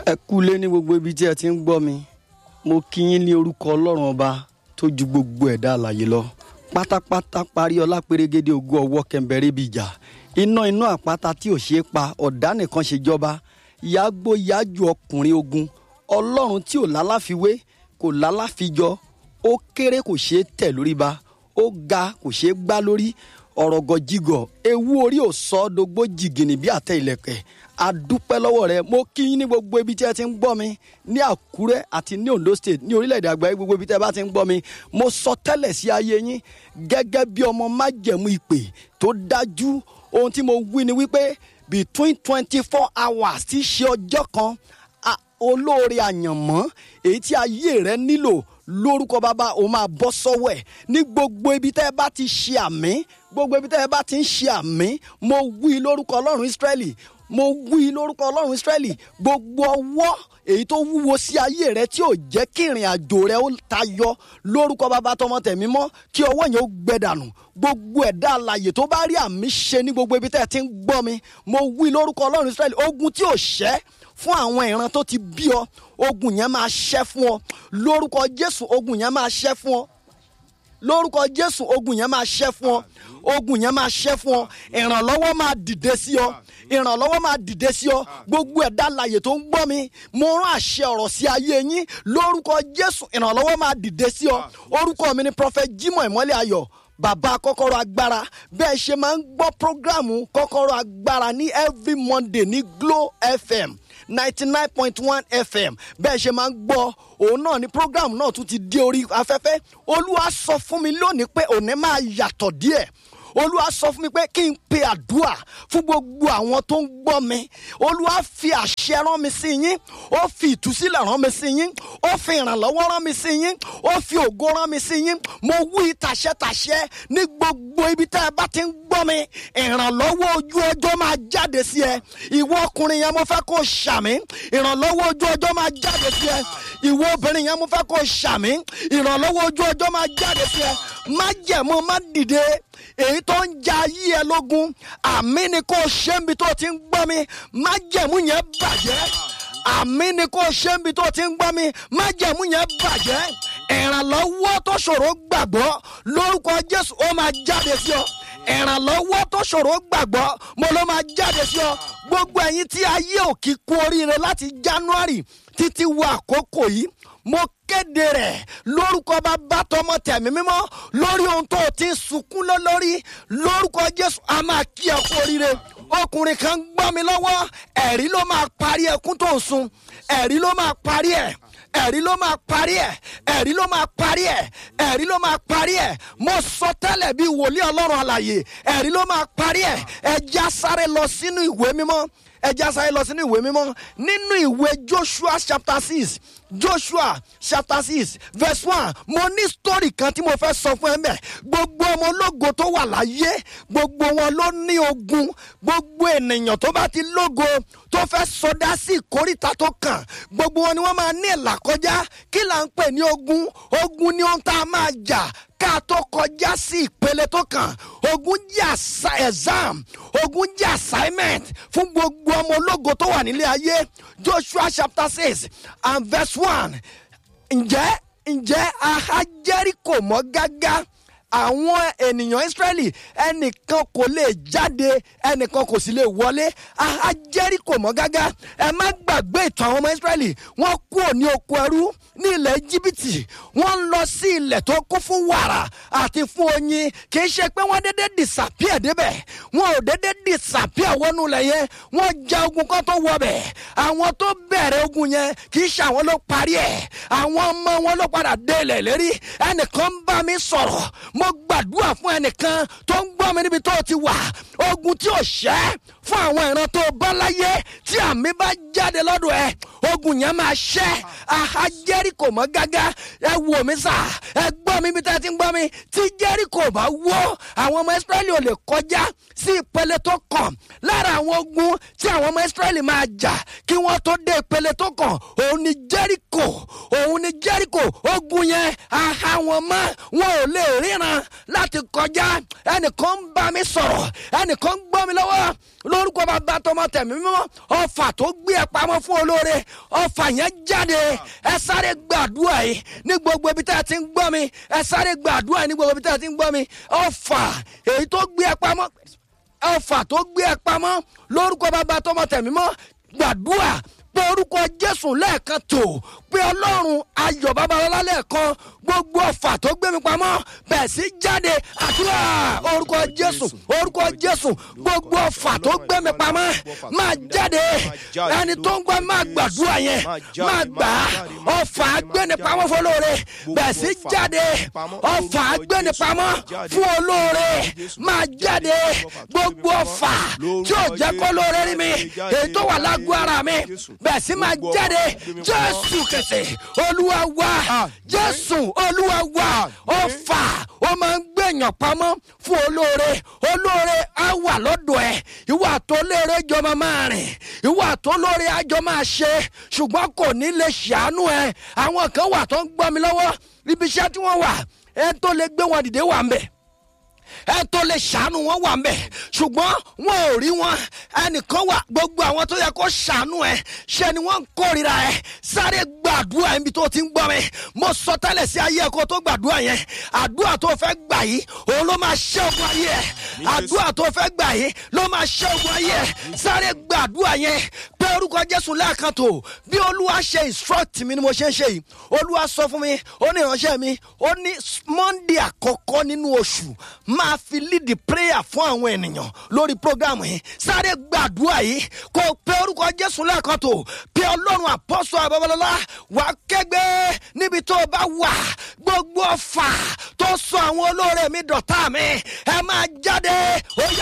ẹ kúlé ní gbogbo ibi tí ẹ ti ń gbọ́ mi mo kí yín ní orúkọ ọlọ́run ọba tó ju gbogbo ẹ̀dá àlàyé lọ pátápátá parí ọlá pérégede ògo ọwọ́ kẹ̀mbẹ̀rẹ̀ bí ìjà iná inú àpáta tí ò ṣeé pa ọ̀dá nìkan ṣe jọba yàgbó yájú ọkùnrin ogun ọlọ́run tí ò lálàfiwé kò lálàfijọ ó kéré kò ṣeé tẹ̀ lórí ba ó ga kò ṣeé gbá lórí ọ̀rọ̀ gọ̀jigọ̀ ewu orí ò sọ ọ́ dogbo jìgìnì bí àtẹ ìlẹ̀kẹ̀ adúpẹ́ lọ́wọ́ rẹ mo kí yín ní gbogbo ibi tí ẹ ti ń gbọ́ mi ní àkúrẹ́ àti ní ondo state ní orílẹ̀-èdè àgbáyé gbogbo ibi tí ẹ bá ti ń gbọ́ mi mo sọ tẹ́lẹ̀ sí ayé yín gẹ́gẹ́ bí ọmọ májẹ̀mú ìpè tó dájú ohun tí mo wí ni wípé between twenty four hours tí í ṣe ọjọ́ kan a- olóore àyànmọ́ èyí tí ayé rẹ nílò lórúkọ bàbá o máa bọ́ sọ́wọ́ ẹ̀ ní gbogbo ibi tẹ́ ẹ bá ti ṣe àmì gbogbo ibi tẹ́ ẹ bá ti ń ṣe àmì mo wí lórúkọ ọlọ́run ísírẹ́lì mo wí lórúkọ ọlọ́run ísírẹ́lì gbogbo ọwọ́ èyí tó wúwo sí ayé rẹ tí ò jẹ́ kí ìrìn àjò rẹ ó tayọ lórúkọ bàbá tọmọ tẹ̀mí mọ́ kí ọwọ́ yẹn ó gbẹ dànù gbogbo ẹ̀dá alàyè tó bá rí àmì ṣe ní gbogbo ibi tẹ́ ẹ ti ń gbọ́ mi mo wí lórúkọ ọlọ́run ísírẹ́lì ogun tí ò ṣẹ́ fún àwọn ìran tó ti bí ọ ogun yẹn máa ṣẹ́ fún ọ lórúkọ jésù ogun yẹn máa ṣẹ́ fún ọ lórúkọ jésù ogun yẹn máa ṣẹ́ fún ọ ogun yẹn máa ṣẹ́ fún ọ ìrànlọ́wọ́ máa dìde sí ọ ìrànlọ́wọ́ máa dìde sí ọ gbogbo ẹ̀dá alàyè tó ń gbọ́ mi mo rán àṣẹ ọ̀rọ̀ sí ayé yín lórúkọ jésù ìrànlọ́wọ́ máa dìde sí ọ orúkọ mi ni prophet jimoh ìmọ́lẹ̀ ayọ̀ bàbá kọ́kọ́rọ́ agbára bẹ́ẹ̀ ṣe máa ń gbọ́ prógrámù kọ́kọ́rọ́ agbára ní every monday ní glo fm ninety nine point one fm bẹ́ẹ̀ ṣe máa ń gbọ́ òun náà ni prógrámù náà tún ti dé orí afẹ́fẹ́ olúwa sọ fún mi lónìí pé òní máa yàtọ̀ díẹ̀ olúwa sọ fún mi pé kí n pe àdúrà fún gbogbo àwọn tó ń gbọ́ mi olúwa fi àṣẹ rán mi sí yín ó fi ìtúsílẹ̀ rán mi sí yín ó fi ìrànlọ́wọ́ rán mi sí yín ó fi ògo rán mi sí yín mo wí tàṣẹ́tàṣẹ́ ní gbogbo ibi tẹ́ ẹ bá ti ń gbọ́ mi ìrànlọ́wọ́ ojú ọjọ́ máa jáde sí ẹ ìwọ ọkùnrin yẹn mo fẹ́ kó ṣàmì ìrànlọ́wọ́ ojú ọjọ́ máa jáde sí ẹ ìwọ obìnrin yẹn mo fẹ́ kó ṣàmì ìrànlọ́wọ́ ojú ọjọ́ máa jáde sí ẹ má jẹ̀mú má dìde èyí tó ń ja ayé ẹ lógun àmì ni kò ṣe ń bi tó ti ń gbọ́ mi má jẹ̀mú yẹn bàjẹ́ àmì ni kò ṣe ń bi tó ti ń gbọ́ mi má jẹ̀mú yẹn bàjẹ́ ìrànlọ́wọ́ tó ṣòro gbàgbọ́ lórúkọ jésù ó máa jáde sí ọ ìrànlọ́wọ́ tó ṣòro gbàgbọ́ mo ló máa jáde sí ọ gbogbo ẹ̀yin tí ayé ò kí kú oríire láti january títí wọ àkókò yìí mo kéde rẹ̀ lórúkọ bàbá tọmọ tẹ̀mí mímọ́ lórí ohun tó o ti ń sunkún lé lórí lórúkọ jésù a máa kí ẹ kú oríire ọkùnrin kan gbọ́ mi lọ́wọ́ ẹ̀rí ló máa parí ẹkún tó ń sun ẹ̀rí ló máa parí ẹ̀ ẹ̀rí ló máa parí ẹ̀ ẹ̀rí ló máa parí ẹ̀ ẹ̀rí ló máa parí ẹ̀ mo sọ tẹ́lẹ̀ bí wòlíì ọlọ́run àlàyé ẹ̀rí ló máa parí ẹ̀ ẹja sáré lọ sínú ìwé mímọ́ ẹja sáré lọ sínú ìwé mímọ́ nínú ìwé joshua chapter six joshua chapter six verse one mo ní story kan tí mo fẹ́ sọ fún ẹ mẹ́ gbogbo ọmọ ológo tó wà láyé gbogbo wọn ló ní ogun gbogbo ènìyàn tó bá ti lógo tó fẹ́ sọdá sí ìkórìtà tó kàn gbogbo wọn ni wọ́n máa ní ìlà kọjá kí là ń pè ní ogun ogun ni ohun tá a máa jà ká tó kọjá sí ìpele tó kàn ogun jẹ́ àṣà- exam ogun jẹ́ assignment fún gbogbo ọmọ ológo tó wà nílé ayé joshua chapter six and verse one ǹjẹ́ ǹjẹ́ aha jẹ́ríkò mọ́ gágá àwọn ènìyàn israẹli ẹnìkan kò lè jáde ẹnìkan kò sì lè wọlé aha jẹ́ríkò mọ́ gágá ẹ má gbàgbé ìtàn àwọn ọmọ israẹli wọ́n kú òní oko ẹrú ní ilẹ̀ íjíbítì wọ́n ń lọ sí ilẹ̀ tó kún fún wàrà àti fún oyin kì í ṣe pé wọ́n dédé disappear débẹ̀ wọn ò dédé disappear wọnú ilẹ̀ yẹn wọ́n ja ogun kan tó wọbẹ̀ àwọn tó bẹ̀rẹ̀ ogun yẹn kì í ṣe àwọn ló parí ẹ̀ àwọn ọmọ wọn ló padà dé ilẹ̀ lérí ẹnìkan ń bá mi sọ̀rọ̀ mo gbàdúrà fún ẹnìkan tó ń gbọ́ mi níbi tó ti wà ogun tí ò ṣẹ́ fún àwọn ìran tó bá láyé tí àmì bá jáde lọ́dọ̀ ẹ ogun yẹn máa ṣẹ́ aha jẹ́ríkò mọ́ gágá ẹ wò mí sà ẹ gbọ́ mi bí tẹ́ ẹ ti ń gbọ́ mi tí jẹ́ríkò bá wó àwọn ọmọ ìsírẹ́lì ò lè kọjá sí ìpele tó kàn lára àwọn ogun tí àwọn ọmọ ìsírẹ́lì máa jà kí wọ́n tó dé ìpele tó kàn òun ni jẹ́ríkò òun ni jẹ́ríkò ogun yẹn aha wọn mọ́ wọn ò lè ríran láti kọjá ẹnìkan ń bá mi sọ̀rọ̀ ẹnìkan ń gbọ́ mi lọ́wọ́ lórúkọ bàbá tọmọ tẹ̀mí mímọ́ ọfà tó gbé ẹ pamọ́ fún olóore ọfà yẹn jáde ẹ sáré gbàdúrà yìí ní gbogbo ibi tá a ti ń gbọ́ mi ẹ sáré gbàdúrà yìí ní gbogbo ibi tá a ti ń gbọ́ mi ọfà èyí tó gbé ẹ pamọ́ ọfà tó gbé ẹ pamọ́ lórúkọ bàbá tọmọ tẹ̀mí mọ́ gbàdúrà pé orúkọ jésù lẹ́ẹ̀kan tó pé ọlọ́run ayọ̀ babalọ́lá lẹ́ẹ̀kan gbogbo ọ̀fà tó gbé mi pamọ́ bẹ̀ẹ̀ sí jáde àdúrà orúkọ jésù orúkọ jésù gbogbo ọ̀fà tó gbé mi pamọ́ máa jáde ẹni tó ń gbọ́ máa gbàdúrà yẹn máa gbà á ọ̀fà gbéni pamọ́ fún olóore bẹ̀ẹ̀ sí jáde ọ̀fà gbéni pamọ́ fún olóore máa jáde gbogbo ọ̀fà tí ò jẹ́ kó lóore rí mi èyí tó wà lágbo ara mi bẹ̀ẹ̀ sí máa jáde jésù kẹsẹ̀ olúwa wá jésù olúwa wá ọ̀fà ó máa ń gbẹ̀yàn pamọ́ fún olóore olóore á wà lọ́dọ̀ ẹ̀ ìwà tó léere jọ máa máa rìn ìwà tó lóore àjọ máa ṣe ṣùgbọ́n kò ní lè ṣàánú ẹ àwọn kan wà tó ń gbọ́ mi lọ́wọ́ ibi iṣẹ́ tí wọ́n wà ẹ tó lè gbé wọn dìde wà ń bẹ̀ ẹ tó lè ṣàánú wọn wà mbẹ ṣùgbọ́n wọn ò rí wọn ẹnìkan wà gbogbo àwọn tó yẹ kó ṣàánú ẹ ṣe ni wọn ń kórira ẹ sáré gbàdúrà níbi tó ti ń gbọ́ mi mo sọ tẹ́lẹ̀ sí ayé ẹ̀kọ́ tó gbàdúrà yẹn àdúrà tó fẹ́ gbà yìí òun ló máa ṣẹ́ ogun ayé ẹ àdúrà tó fẹ́ gbà yìí ló máa ṣẹ́ ogun ayé ẹ sáré gbàdúrà yẹn pé orúkọ jésù lẹ́ẹ̀kan tó bí olúwa ṣe instruct mi ni mo ṣe ń ṣe yìí olúwa sọ fún mi ó ní ìránṣẹ́ mi ó ní monday àkọ́kọ́ nínú oṣù máa fi lead prayer fún àwọn ènìyàn lórí program yìí sáré gbàdúrà yìí kò pé orúkọ jésù lẹ́ẹ̀kan tó pé ọlọ́run àpọ́sọ àbábọ́lọ́lá wà kẹ́gbẹ́ níbi tó bá wà gbogbo ọ̀fà tó sọ àwọn olóore mi dọ̀tá mi ẹ máa jáde ó yá